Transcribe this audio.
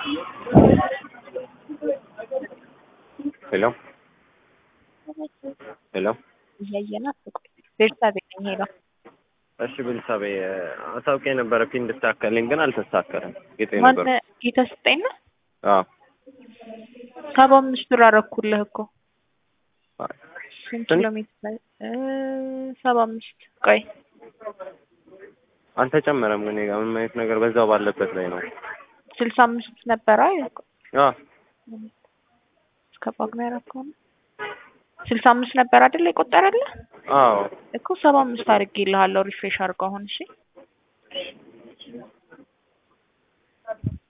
ሄሎ ሄሎ እያየናት ቆይ ቤርሳቤ ነኝ ሄሎ እሺ ቤተሰቤ አሳውቄ የነበረ ፒን እንድታከልኝ ግን አልተሳካልም። ጌጤ ማን ነበር። ጌታ ስጠኝ ነው አዎ ሰባ አምስት ብር አረኩልህ እኮ ስንት ስንት? ኪሎ ሜትር ላይ እ ሰባ አምስት ቆይ አልተጨመረም። እኔ ጋር ምንም አይነት ነገር በዛው ባለበት ላይ ነው። ስልሳ አምስት ነበረ አይደል? አዎ እስከ ጳጉሜ ያረከው ነው ስልሳ አምስት ነበር አይደል የቆጠረልህ አዎ እኮ ሰባ አምስት አድርጌልሃለሁ ሪፍሬሽ አድርገው አሁን እሺ